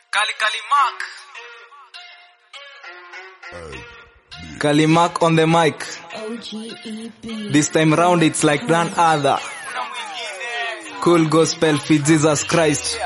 Kali Kalimak. Kalimak on the mic. OGEB. This time round it's like none other. Cool gospel for Jesus Christ.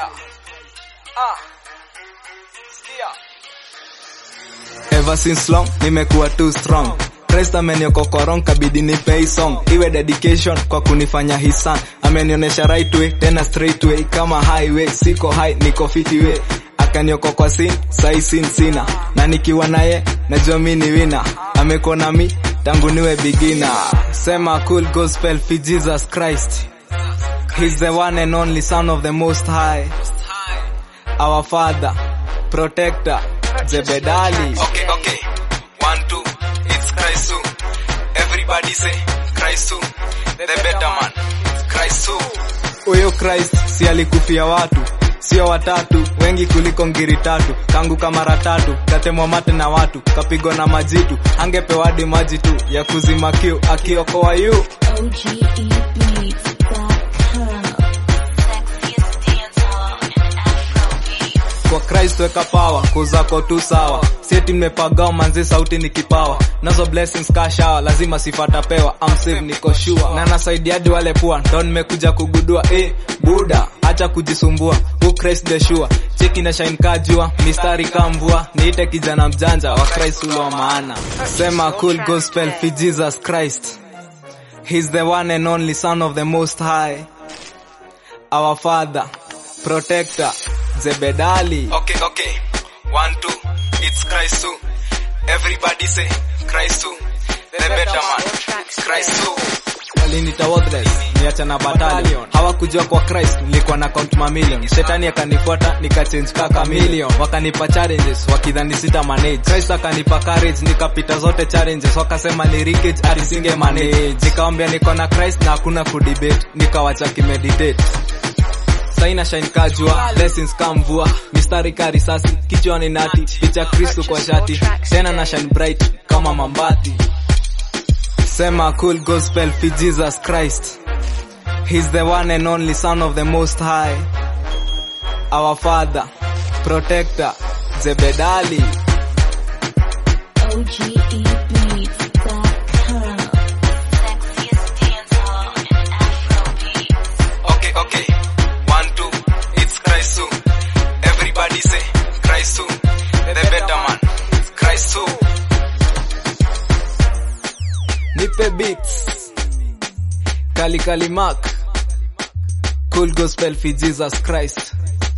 Ever since long nimekuwa too strong. Christ ameniokoa wrong kabidi nipe hii song iwe dedication kwa kunifanya his son amenionyesha right way tena straight way kama highway siko high niko fiti way akaniokoa kwa sin sai sin sina na nikiwa naye najua mi ni wina amekuwa nami tangu niwe beginner sema cool gospel for Jesus Christ He's the one and only son of the most high our father protector Zebedali okay okay one two it's Christ too everybody say Christ too the better man Christ too huyo Christ si alikufia watu sio watatu wengi kuliko ngiri tatu kangu kamara tatu katemwa mate na watu kapigwa na majitu angepewa hadi maji tu ya kuzima kiu akiokoa yu OGEB.com. kwa Christ weka power kuzako tu sawa sieti mmepagao manzi sauti ni kipawa nazo blessings kashawa lazima sifata pewa I'm safe niko sure na nasaidia hadi wale pua ndo nimekuja kugudua eh buda acha kujisumbua who Christ the sure cheki na shine kajua mistari kamvua niite kijana mjanja wa Christ ule wa maana sema cool gospel for Jesus Christ He's the one and only son of the most high our father, protector, Zebedali. Okay, okay. One, two, it's Christ too. Everybody say Christ too. The better man, Christ too. Walinita worthless, niacha na battalion. Hawakujua kwa Christ, nilikuwa na count mamilion. Shetani akanifuata, nikachange kaka million. Wakanipa challenges, wakidhani sita manage. Christ akanipa courage, nikapita zote challenges. Wakasema ni leakage, alisinge manage. Nikawambia niko na Christ na hakuna kudebate. Nikawacha kimeditate saina shine kajua blessings kamvua mistari ka risasi kichwani nati picha kristu kwa shati tena na shine bright kama mambati sema cool gospel for jesus christ he's the one and only son of the most high our father protector zebedali OGEB.com. Okay, okay. One, two, it's Christ too. Everybody say Christ too. The better man, Christ too. Nipe beats. Kali Kali Mark. Cool gospel for Jesus Christ.